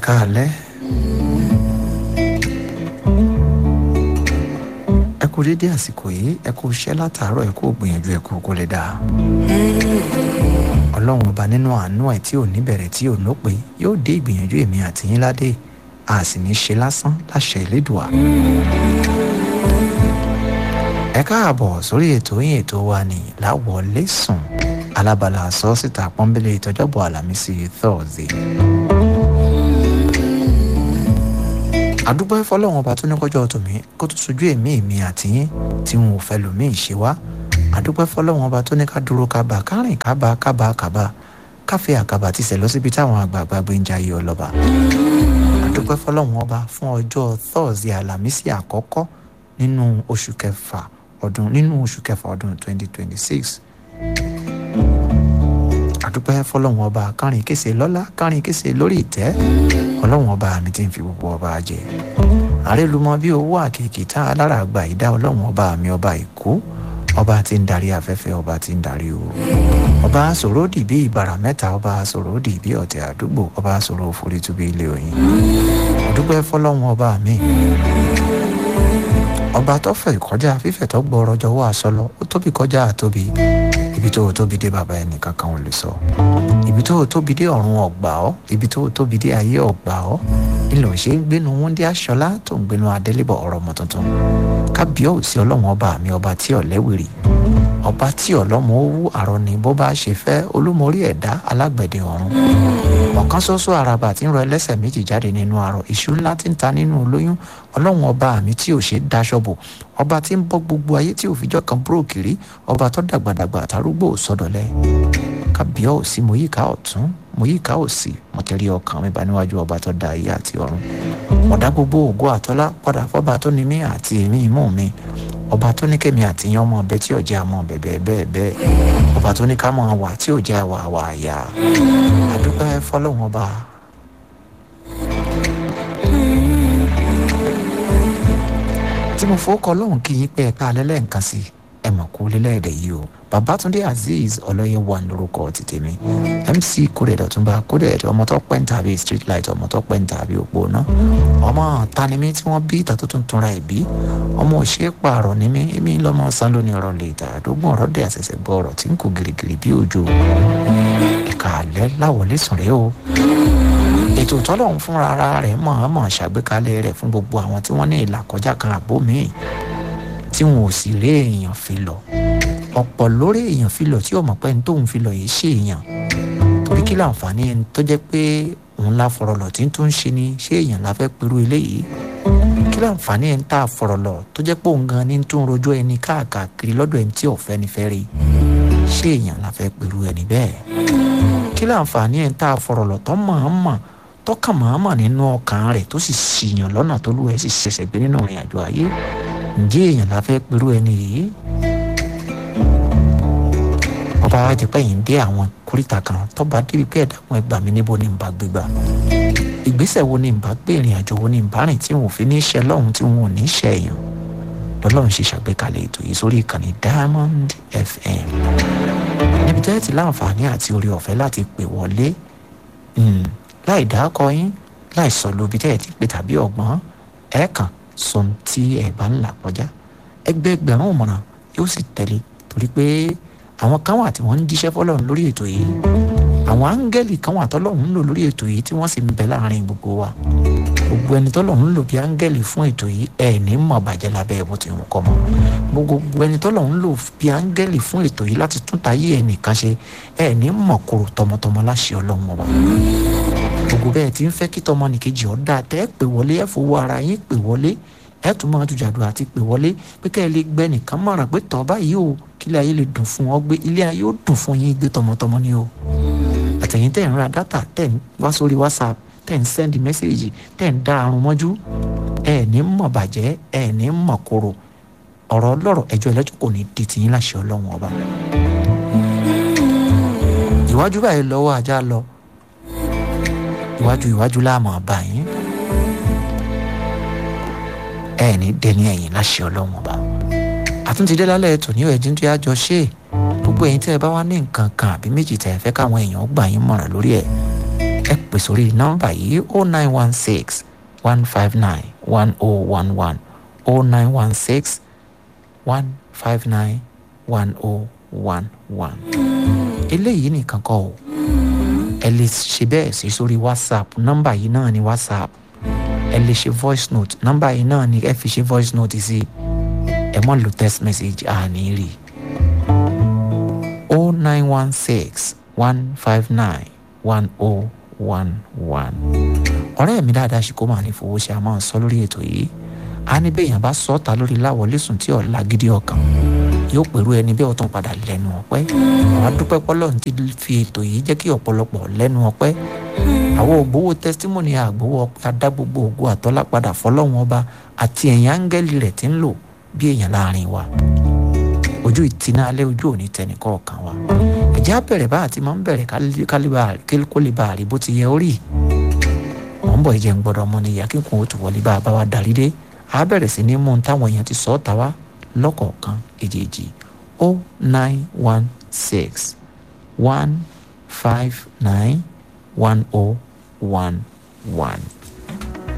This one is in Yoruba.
káalẹ́. ẹ kú dédé àsìkò yìí ẹ kú iṣẹ́ látàárọ̀ ẹ kú gbìyànjú ẹ kú kó lè dáa. ọlọ́run ọba nínú àánú ẹ̀ tí ò ní bẹ̀rẹ̀ tí ò lópin yóò dé ìgbìyànjú èmi àti yín ládé a sì ní ṣe lásán láṣẹ ìlédùá. ẹ káàbọ̀ sórí ètò yín ètò wa ní láwọlé sùn alábala sọ síta pọ́nbélé ìtọ́jọ́bọ̀ àlàmísì thursday. àdúgbò ìfọlọ́wọn ọba tó ní kọjọ́ tòmí kó tó sojú èmi èmi àti yín tí wọn ò fẹ́ lòmíì ṣe wá àdúgbò ìfọlọ́wọn ọba tó ní ká dúró kábà kárìn kábà kábà kábà káfí àkàbà ti sẹ̀ lọ síbi táwọn àgbààgbà gbé ń jayé ọlọ́ba àdúgbò ìfọlọ́wọn ọba fún ọjọ́ thursday àlàmísì àkọ́kọ́ nínú oṣù kẹfà ọdún nínú oṣù kẹfà ọdún 2026 àdúpẹ́ fọlọ́run ọba kárin kése lọ́lá kárin kése lórí ìtẹ́ ọlọ́run ọba mi ti ń fi gbogbo ọba jẹ àrélùmọ́ bí owó àkèké tá alára àgbà ìdá ọlọ́run ọba mi ọba ìkú ọba tí ń darí afẹ́fẹ́ ọba tí ń darí o ọba sòròdì bí ìbàrà mẹ́ta ọba sòròdì bí ọ̀tẹ̀ àdúgbò ọba sòrò òfurufú bí ilé oyin àdúpẹ́ fọlọ́run ọba mi ọba tó fẹ̀ kọjá fífẹ̀ tó gbọ́ ọrọ̀ jọ̀wọ́ àṣọ lọ ó tóbi kọjá àtóbi ibi tó o tóbi dé bàbá ẹnì kankan ò lè sọ ibi tó o tóbi dé ọ̀run ọ̀gbà ọ́ ibi tó o tóbi dé ayé ọ̀gbà ọ́ ilẹ̀ òṣè ń gbénu wúndí aṣọlá tó ń gbénu adélébọ̀ ọ̀rọ̀ ọmọ tuntun kábíyèsí ọlọ́run ọba mi ọba tí ọ̀lẹ́wìrì ọba tí ọlọ́mọ owó àrọ ni bó bá ṣe fẹ́ olúmọrí ẹ̀dá alágbẹ̀dẹ ọ̀run ọ̀kan ṣoṣo àràbà tí ń rọ ẹlẹ́sẹ̀ méjì jáde nínú àrọ̀ ìṣú ńlá tí ń ta nínú olóyún ọlọ́run ọba mi tí ò ṣe daṣọ bò ọba tí ń bọ́ gbogbo ayé tí òfijọ́ kan búrò kiri ọba tó dàgbàdàgbà àtàrúgbò sọdọ̀lẹ́ kábíyèsí mo yíká ọ̀tún mo yíká òsì mo tẹ̀lé ọkàn mi bá níwájú ọba tó da ayé àti ọ̀run ọ̀dà gbogbo ògo àtọ́lá padà fọ́ba tó ní mí àti èmi ìmú mi ọba tó ní kémi àti yan ọmọ ọbẹ tí ò jẹ́ àmọ́ bẹ̀bẹ̀ bẹ́ẹ̀ bẹ́ẹ̀ ọba tó ní ká mọ̀ wà tí ò jẹ́ àwà àwà àyà àdúpẹ́ fọlọ́hún ọba tí mo fowó kọ lóhùn kí yín pé ẹ̀ka alẹ́ lẹ́ǹkan sí ẹ mọ̀ kú lélẹ́ẹ̀dẹ̀ yìí o babatunde azeez ọlọ́yẹ wà lórúkọ ti tèmi mc kúrẹ̀ dọ̀túnba kúrẹ̀ ọmọ tó pẹ́ ń tàbí street light ọmọ tó pẹ́ ń tàbí òpó náà ọmọ tanimí tí wọ́n bí ìtàn tó tún túnra ẹ̀ bí ọmọ òṣèré pààrọ̀ ní mí èmi lọ́mọ sán lóní ọ̀rọ̀ lè tà àdógún ọ̀rọ̀ dẹ̀ àṣẹ̀ṣẹ̀ gbọ́ ọ̀rọ̀ tí ń kó girigiri bí òjò ẹ̀ka alẹ́ láwọlé sùn rèé o ètò tọ́lọ́hún fúnra ara rẹ̀ mọ̀ọ́mọ̀ ṣàgbékalẹ̀ rẹ̀ fún gbogbo àwọn tí wọ́n ní ìlàkọjá kan àbó míì tí wọn ò sì rí èèyàn fi lọ ọ̀pọ̀ lórí èèyàn fi lọ tí ọmọ pẹ́ ní tóun fi lọ yìí ṣe èèyàn torí kí láǹfààní ẹni tó jẹ́ pé òun la fọ̀rọ̀ lọ tí ń tún ṣe ni ṣé èèyàn la fẹ́ pẹ̀lú eléyìí kí láǹfààní ẹni tá a fọ̀rọ̀ lọ tó jẹ́ pé òun gan ni tún rojọ́ ẹni káàkiri lọ́dọ̀ ẹni tí ọ̀fẹ́ ni fẹ́ rí ṣé èèyàn la fẹ́ pẹ̀lú ẹni bẹ́ẹ̀ kí láǹfààní ẹni tá a fọ̀rọ̀ lọ tó mọ̀ọ́mọ̀ tọ́kàn mọ̀ọ́mọ̀ nínú ọkàn rẹ̀ tó sì ṣìyàn lọ́nà tó lù ẹ́ sì ṣẹ̀ṣẹ̀ gbé nínú ìrìn àjò ayé ǹjẹ́ èèyàn la fẹ́ pẹ̀lú ẹni yìí ọba wa jẹ pé yìí ń dé àwọn kórìtà kan tọ́ba débi pé ẹ̀dá wọn ẹgbàá mi níbo ni n bá gbégbá ìgbésẹ̀ wo ni n bá gbé ìrìn àjò wo ni n bá rìn tí wọn ò fi ní ṣe lọ́hùn tí wọn ò ní ṣe èèyàn lọ́lọ́run ṣe ṣàgbékalẹ̀ ètò yìí sórí ìkànnì diamond fm níbi tẹ́ ti láǹfààní àti orí ọ̀fẹ́ láti pè wọlé láì dákọ yín láì sọ lóbi tẹ́ ẹ ti pè tàbí ọ̀gbọ́n ẹ̀ kàn sọ tí ẹ̀ bá ń là kọjá ẹgbẹ́gbẹ̀rún ọ̀mọ̀ràn yóò sì tẹ̀lé torí pé àwọn kan wà tí wọ́n ń jíṣẹ́ fọlọ́run lórí ètò yìí àwọn áńgẹ́lì kan wà tọ́lọ́run ń lò lórí ètò yìí tí wọ́n sì ń bẹ láàrin gbogbo wa gbogbo ẹni tọ́lọ́run ń lò bí áńgẹ́lì fún ètò yìí ẹ̀ ní mọ̀ bàjẹ́ lábẹ́ ẹ̀bùn tí wọ́n kọ́ mọ́ gbogbo ẹni tọ́lọ́run ń lò bí áńgẹ́lì fún ètò yìí láti tún tayé ẹnìkan ṣe ẹ̀ ní mọ̀ kóró tọmọtọmọ láṣẹ ọlọ́run ọba gbogbo bẹ́ẹ̀ tí ń fẹ́ kí tọmọnìkejì ọ̀dà tẹ́ ẹ pè wọlé ẹ fowó ara yín pè wọlé ẹ tún máa jùjàdù àti pè wọlé pé kẹ́ ẹ lè gbẹ nìkan mọ̀ràn pé tọ́ báyìí o kí ilé ayé lè dùn fún ọ gbé ilé ayé ó dùn fún yín gbé tọmọtọmọ ni o àtẹ̀yìn tẹ̀ ń ra dátà tẹ̀ ń wá sórí whatsapp tẹ̀ ń sẹ́ndì mẹ́sẹ̀gì tẹ̀ ń dá àrùn mọ́jú ẹ ní mọ̀ bàjẹ́ ẹ ní mọ̀ kóró ọ̀rọ̀ ọlọ́rọ̀ ẹjọ́ ẹlẹ́jọ́ kò ní di tìyín láṣẹ ọlọ́run ọba ìwájú báyìí lọ́wọ́ ajá lọ iwájú iwájú láàmú ọba yín ẹ ní dẹni ẹ̀yìn láṣẹ ọlọ́run ọba àtúntìdé lálẹ́ ètò ní ẹ̀dín tó yájọ ṣe gbogbo ẹ̀yin tẹ́ ẹ bá wá ní nǹkan kan àbí méjì tẹ́ ẹ fẹ́ káwọn èèyàn gbà yín mọ̀ràn lórí ẹ̀ ẹ pè pè sórí nọ́mbà yìí o nine one six one five nine one oh one one o nine one six one five nine one oh one one. eléyìí nìkan kọ́ o ẹ lè ṣe bẹ́ẹ̀ sí sórí whatsapp nọ́mbà yìí náà ni whatsapp ẹ lè ṣe voice note nọ́mbà yìí náà ni ẹ fi ṣe voice note sí ẹ mọ̀ lo text message àní rí o nine one six one five nine one oh one one. ọ̀rẹ́ mi dáadáa ṣe kó máa ní fowó ṣe a máa ń sọ lórí ètò yìí a ní bẹ́ẹ̀ yẹn bá sọ ọ́ ta lórí láwọlé sùn tí ọ̀la gidi ọkàn yóò pẹ̀lú ẹni bẹ́ẹ̀ ó tún padà lẹ́nu ọpẹ́ àwọn adúpẹ́ pọ́lọ́ ti fi ètò yìí jẹ́ kí ọ̀pọ̀lọpọ̀ lẹ́nu ọpẹ́ àwọn ògbówó testimony àgbówó adá gbogbo ògo àtọ́lá padà fọlọ́wọn ọba àti ẹ̀yìn áńgẹ́lì rẹ̀ ti ń lò bí èèyàn láàrin wa ojú ìtinà alẹ́ ojú òní tẹnì kọ̀ọ̀kan wa ẹ̀jẹ̀ á bẹ̀rẹ̀ bá àti máa ń bẹ̀rẹ̀ kó lè bá àrí bó ti yẹ orí wọ́n ń bọ̀ ìjẹun gbọ́dọ̀ ọmọ nìyà kíkún ó tù wọlé bá a bá wa darí dé a bẹ̀rẹ̀ sí ní mú un táwọn èèyàn ti sọ ọ́ ta wá lọ́kọ̀ọ̀kan èjèèjì o nine one six one five nine one oh one one.